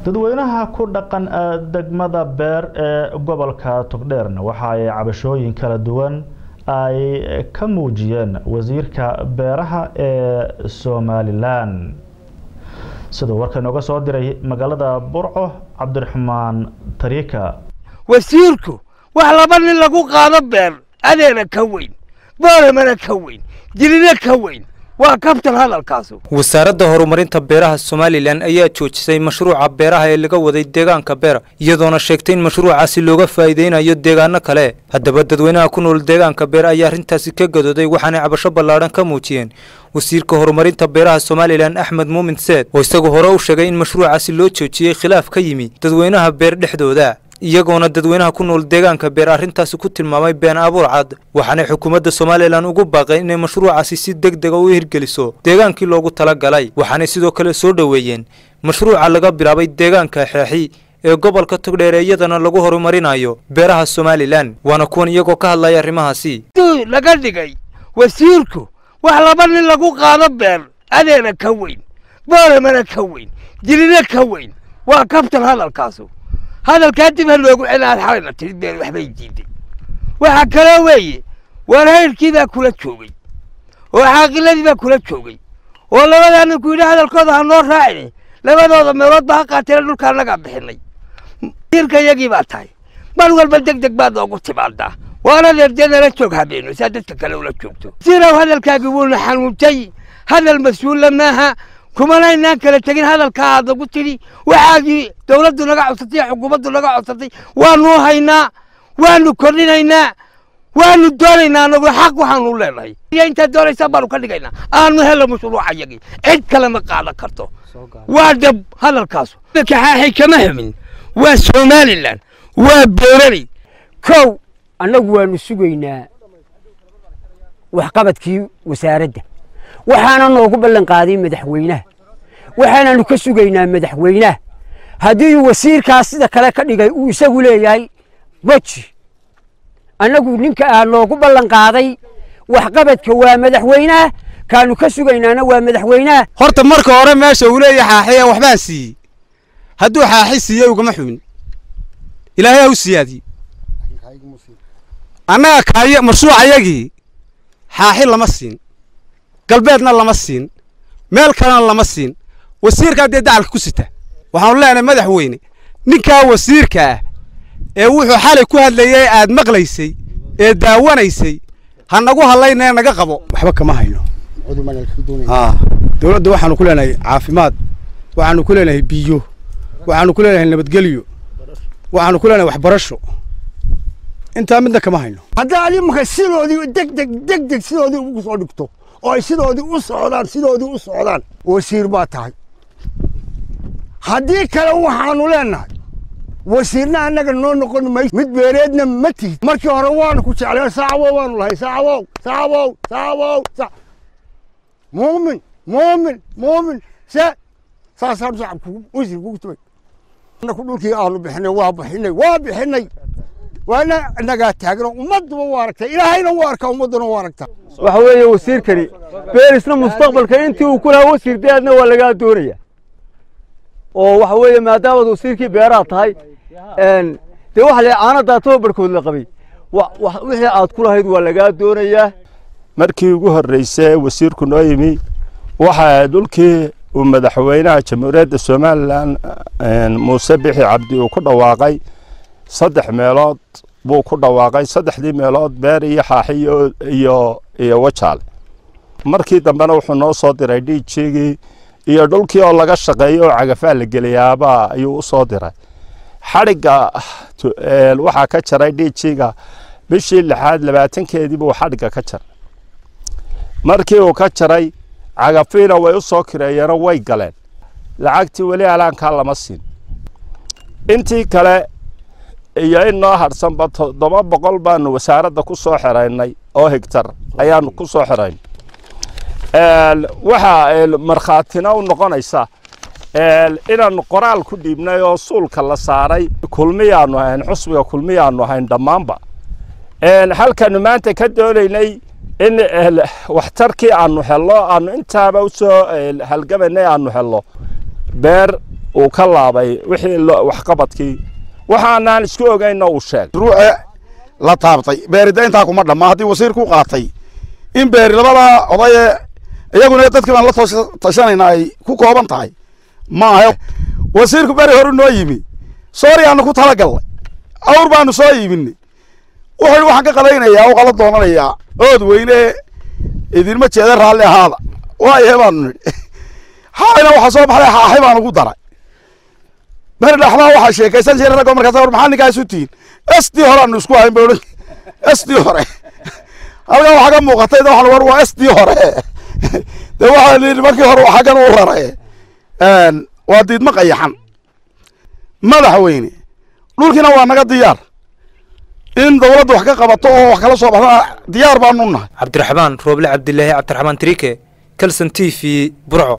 dadweynaha ku dhaqan degmada beer ee gobolka togdheerna waxa ay cabashooyin kala duwan ay ka muujiyeen wasiirka beeraha ee somalilan siduu warka inooga soo diray magaalada burco cabdiraxmaan tariika wasiirku wax laba nin lagu qaado beer adeena ka weyn booramana ka weyn dilina ka weyn waa kabtan hadalkaasu wasaaradda horumarinta beeraha somalilan ayaa joojisay mashruuca beeraha ee laga waday deegaanka beer iyadoona sheegtay in mashruucaasi looga faa'iideynayo deegaano kale haddaba dadweynaha ku nool deegaanka beer ayaa arrintaasi ka gadooday waxaanay cabasho ballaadhan ka muujiyeen wasiirka horumarinta beeraha somalilan axmed muumin seed oo isagu hore u sheegay in mashruucaasi loo joojiyey khilaaf ka yimi dadweynaha beer dhexdooda iyagoona dadweynaha ku nool deegaanka beer arrintaasi ku tilmaamay been abuur cad waxaanay xukuumadda somalilan ugu baaqeen inay mashruucaasi si deg dega u hirgeliso deegaankii loogu tala galay waxaanay sidoo kale soo dhoweeyeen mashruuca laga bilaabay deegaanka xeexi ee gobolka togdheere iyadana lagu horumarinayo beeraha somalilan waana kuwan iyagoo ka hadlaya arrimahaasi laga dhigay wasiirku wax laba nin lagu qaado beer adeena ka weyn booramana ka weyn dilina ka weyn waa kabtan hadalkaasu hadalkaa dib ha loogu celinaad xalayna tiri been waxbay diiday waxaa kaloo weeye warhayrkii baa kula joogay oo xaaqiladii baa kula joogay oo labadaa ninku yidhi hadalkooda ha noo raacine labadooda meelood ba ha qaateena dhulka annagaa bixinay wasiirka iyagii baa tahay mar walba deg deg baad noogu timaadaa waana deerdeedala joog habeeno saa dadka kale ula joogto sirow hadalkaagii wuuna xanuuntay hadal mas-uulla maaha kumana inaan kala tegin hadalkaa aad nagu tidhi waxaadii dowladdu naga codsatay xukuumaddu naga codsatay waanu haynaa waanu kordhinaynaa waanu doonaynaa anagu xaq waxaanu leenahay intaad doonaysaan baanu ka dhigaynaa aanu helo mashruuca yagii cid kale ma qaadan karto waa dhab hadalkaasu kaxaaxay kama hamin waa somalilan waa boorani kow annagu waanu sugaynaa waxqabadkii wasaaradda waxaana noogu ballan qaaday madaxweynaha waxaananu ka sugaynaa madaxweynaha haddii wasiirkaas sida kale ka dhigay uu isagu leeyahay weji annagu ninka aa noogu ballan qaaday waxqabadka waa madaxweynaha kaanu ka sugaynaana waa madaxweynaha horta marka hore meesha uu leeyahay xaaxiya waxbaan siiyey hadduu xaaxi siiyey ugama xumin ilaahay ha u siyaadiyey annaga kaaya mashruucayagii xaaxi lama siin galbeedna lama siin meel kalena lama siin wasiirkaa dee dacalka ku sita waxaanu leenahay madaxweyne ninkaa wasiirka ah ee wuxuu xalay ku hadlayay aad maqlaysay ee daawanaysay ha nagu hadlaynee naga qabo waxba kama hayno dowladda waxaanu ku leenahay caafimaad waxaanu ku leenahay biyo waxaanu ku leenahay nabadgelyo waxaanu ku leenahay waxbarasho intaa midna kama hayno haddaad imanka sidoodii degdeg degdeg sidoodii ugu soo dhigto oo ay sidoodii u socdaan sidoodii u socdaan wasiir baa tahay haddii kale waxaanu leenahay wasiirna annaga noo noqon mayso mid beereedna ma tihid markii hore waanu ku jecleen saacawow waanu lahay saacawow saacawow saacawow muumin muumin muumin se saasaanu shacabku wasiir kugu tumay annaku dhulkii aanu bixinay waa bixinay waa bixinay waana nagaa taagno ummadduba waa aragtaa ilaahayna waa arkaa ummadduna waa aragtaa waxa weeye wasiirkani beerisna mustaqbalka intii uu ku lahaa wasiir deedna waa lagaa doonaya oo waxa weeye maadaamaad wasiirkii beeraha tahay dee waxa la caanadaa tababarkood la qabay wixii aad ku lahayd waa lagaa doonayaa markii ugu horreysay wasiirku noo yimi waxa dhulkii uu madaxweynaha jamhuuriyadda somalilan muuse bixi cabdi uu ku dhawaaqay saddex meelood buu ku dhawaaqay saddexdii meelood beer iyo xaaxi iyo iyo wajaale markii dambena wuxuu noo soo diray dhiijigii iyo dhulkii oo laga shaqeeyo oo cagafaa la geliyaaba ayuu u soo diray xadhigga waxaa ka jaray dhiijiga bishii lixaad labaatankeedii buu xadhigga ka jaray markii uu ka jaray cagafiina way u soo kireeyeenoo way galeen lacagtii weli alaankaa lama siin intii kale iyo in noo hadhsanba toddoba boqol baanu wasaaradda ku soo xiraynay oo higtar ayaanu ku soo xiraynay waxaa markhaatina u noqonaysa inaanu qoraal ku dhiibnay oo suulka la saaray kulmiyaanu ahayn xusbiga kulmiyaanu ahayn dhammaanba halkanu maanta ka doonaynay in waxtarkii aanu helno aanu intaaba usoo halgamanay aanu helno beer uu ka laabay wixii waxqabadkii waxaanaan isku ogaynna uu sheegay ruuxe la taabtay beerida intaa kuma dhamma haddii wasiir ku qaatay in beeri labada odaye iyaguna dadkii baan la tashanayna ay ku kooban tahay maaha wasiirku beri horu noo yimi sooriyaanu ku talagallay awr baanu soo iibinay wuxuu waxaan ka qalaynayaa oo qala doonanayaa ood weyne idinma jeeda raalli ahaada waayahe baanu nidhi xaayna waxaa soo baxday xaaxi baan ugu daray beri dhaxdaa waxaa sheekaysan jiray raggo markaas war maxaa ninkaas u tihiin sdii hore aanu isku hayn ba odhan sdii hore halkan waxaa ka muuqatay waxaan war waa sdii hore dee waxaa yidhi markii hore waxaa kan u raray waa diidma qayaxan madaxweyne dhulkiina waa naga diyaar in dawladda wax ka qabato oo wax kala soo baxdana diyaar baanu nahay cabdiraxmaan rooble cabdilaahi cabdiraxmaan tiriike kalson t v burco